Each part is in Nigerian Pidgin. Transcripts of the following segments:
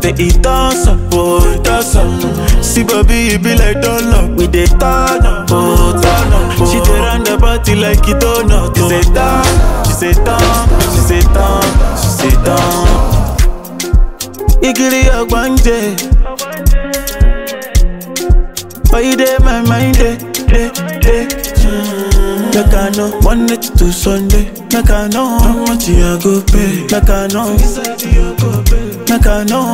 They eat us up, oh, eat us up. See, baby, you be like donut. We dey turn up, oh, turn up. She dey run the party like it donut. She say turn, she say turn, she say turn, she say turn. Igiri ogbanje. Why you dey my mind, dey, dey, dey. Mm. Like I know, one night to Sunday. Like I know, how much you a go pay. Like I know, like I know.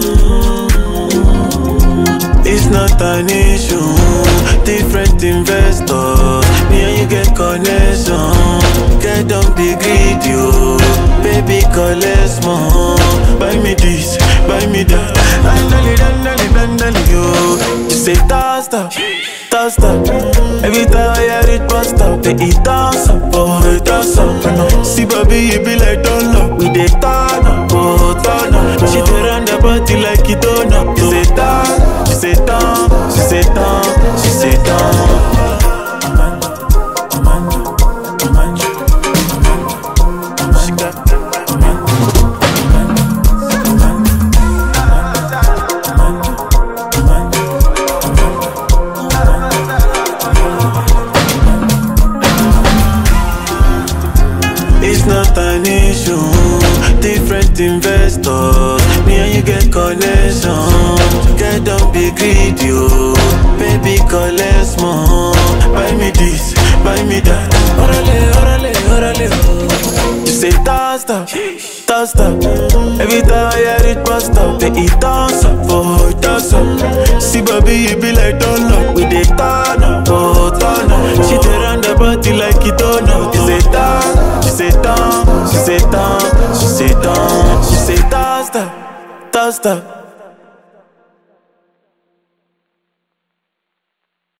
It's not an issue. Different investors. Me and you get connection. Get don't be greedy, oh. Baby, collect more. Buy me this, buy me that. Dandali, dandali, dandali, yo. You say toss up, toss up. Every time I hear it bust up, they eat toss up, oh, toss up. See, baby, you be like Dunlop. We dey turn up, oh, turn up. She dey run the party like it don't up. She say turn, she say turn, she say turn, she say turn. She got It's not an issue. Different investors. Me and you get connection. Get don't be greedy, oh. Baby, collect more. Buy me this, buy me that. Orale, orale, orale, oh. You say toss up, toss up. Every time I hear it bust up, they eat toss up, oh, toss up. See, baby, you be like Dunlop. We dey turn up, oh, turn up. She dey run the party like it don't know. She say turn, she say turn, she say turn, she say turn, she say toss up, toss up.